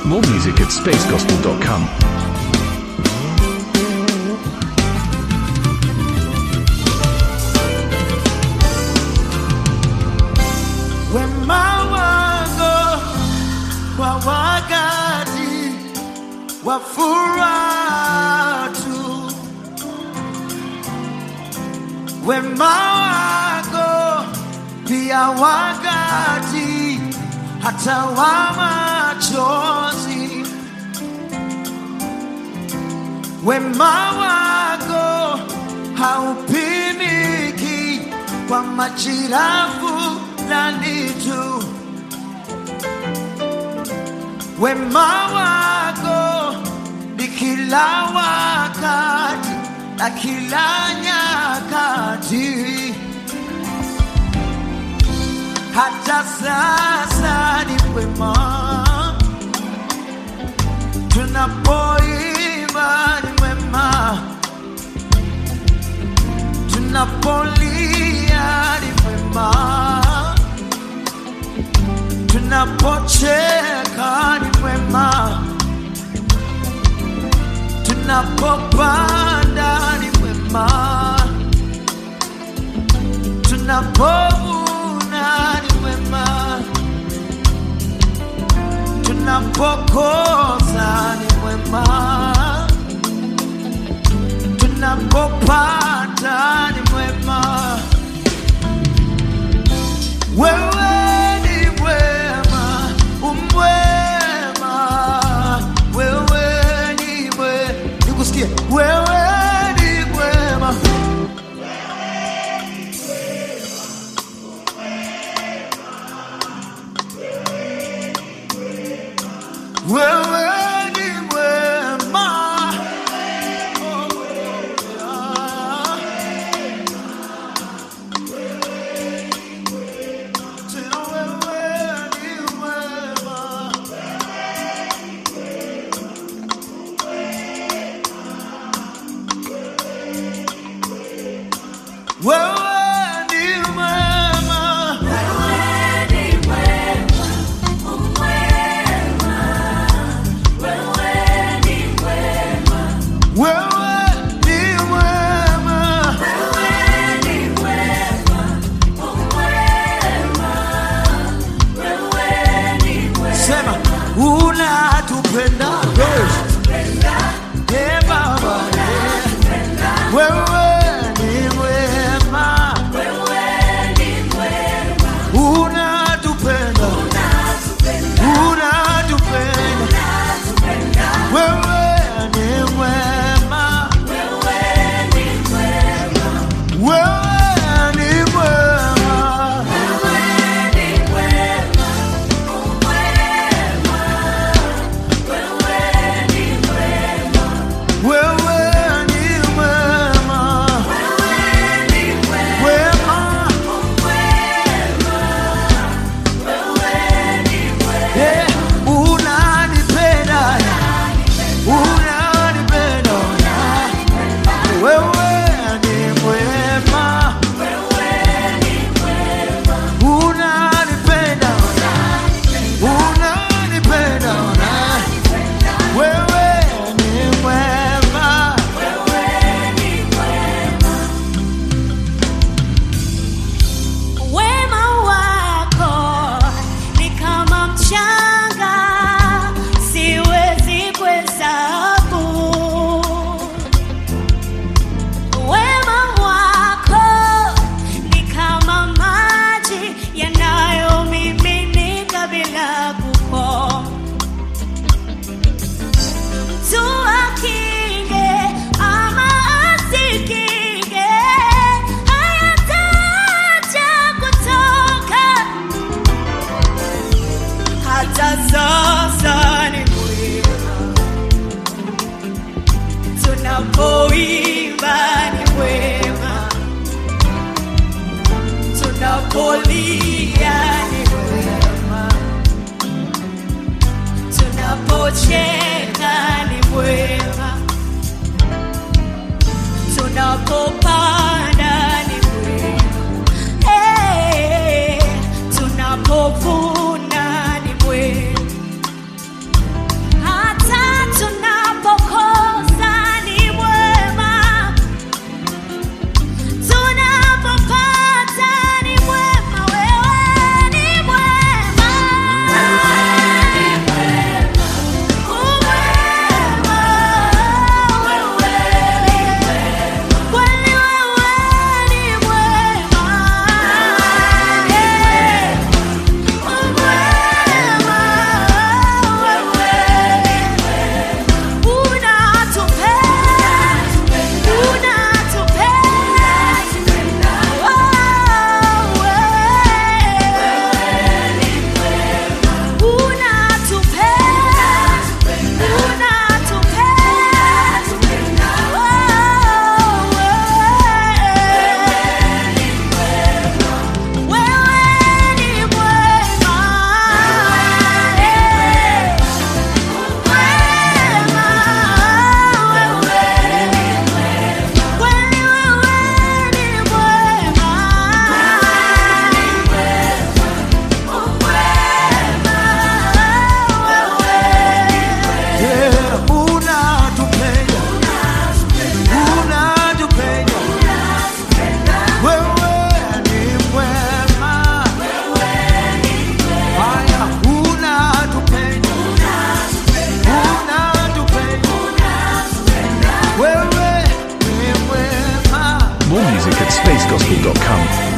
More music at spacegospel.com. wema wako kwa wakati wa furaha tu, wema wako pia wakati hata wa machozi, wema wako haupimiki kwa majira fulani tu. Wema wako ni kila wakati na kila nyakati, hata sasa ni wema. Tunapoimba ni wema, tunapolia ni wema tunapocheka ni mwema, tunapopanda ni mwema, tunapovuna ni mwema, tunapokosa ni mwema, tunapopata ni mwema. Wewe ni mwema, umwema. Wewe ni mwe- nikusikie. Wewe ni mwema. Wewe ni mwema. Oh, yeah. Tena wewe ni mwema. Wewe ni mwema. Wewe ni mwema. Sema unatupenda Eh, Baba wewe ni mwema unatupenda unatupenda wewe ni mwema wewe ni mwema wewe ni mwema wema Eh, unanipenda unanipenda wewe ni mwema unanipenda unanipenda wewe ni mwema Wema wako ni kama mchanga, siwezi kuhesabu. Wema wako ni kama maji yanayomiminika bila kukoma. Mtu akinge ama asikinge, hayataacha kutoka. Hata sasa ni mwema, tunapoimba ni mwema, tunapolia ni mwema, tunapocheka ni mwema, tunapopanda ni mwema, hey, tunapovuna ni mwema at spacegospel.com.